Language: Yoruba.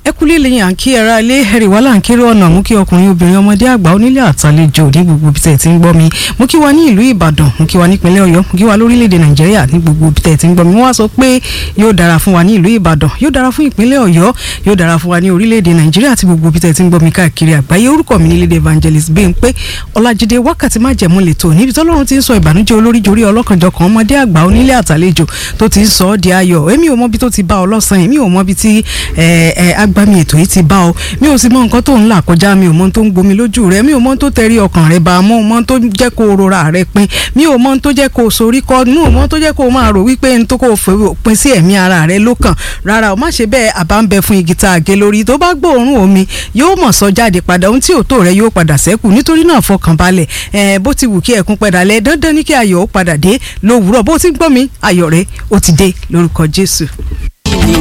ẹ kúlé lẹ́yìn à ń kí ara ilé ẹ̀rì wàhálà ń kéré ọ̀nà mú kí ọkùnrin obìnrin ọmọdé àgbà onílé àtàlejò ní gbogbo ibi tẹ̀ tí ń gbọ́ mi mú kí wa ní ìlú Ìbàdàn mú kí wa nípínlẹ̀ Ọ̀yọ́ mú kí wa lórílẹ̀‐èdè Nàìjíríà ní gbogbo ibi tẹ̀ tí ń gbọ́ mi wọ́n wá sọ pé yóò dára fún wa ní ìlú Ìbàdàn yóò dára fún ìpínlẹ̀ Ọ̀yọ́ yóò dára fún wa ní orílẹ̀‐èdè Nàìjíríà àti gbogbo ibi tẹ̀ tí ń gbọ́ mi káàkiri àgbáyé orúkọ mi ní lédè evangelist Bímpé Ọlájídé wákàtí má jẹ̀mú lẹ́tọ̀ níbi tọ́lọ́run ti ń sọ ìbànújẹ́ olórí jorí ọlọ́kanjọkan ọmọdé àgbà onílé àtàlejò tó ti ń sọ ọ́ di ayọ̀ èmi ò mọ bí tó ti bá ọ lọ́sàn-án èmi ò mọ bí tí agbami ètò yìí ti bá ọ mi ò sì mọ nǹkan tó ń là kọjá mi ò mọ tó ń gbomi lójú rẹ mi ò mọ tó tẹrí ọkàn rẹ bá mọ mọ tó jẹ́ kó rora rẹ pin mi ò mọ tó jẹ́ kó sorí kọ mi ò mọ tó jẹ́ kó máa rò wípé n tó kó pin sí ẹ̀mí ara rẹ lókàn rárá o má ṣe bẹ́ẹ̀ àbá ń bẹ fún igi tá a gé lórí tó bá gbóòórùn omi yóò mọ̀ sọ jáde padà ohun tí ò tó rẹ yóò padà sẹ́kù nítorí náà fọkàn balẹ̀ ẹ̀ bó ti wù kí ẹkún padà lẹ dandan ní kí ayọ̀ ó padà dé lówùúrọ̀ bó ti gbọ́ mi ayọ̀ rẹ ó ti dé lórúkọ Jésù.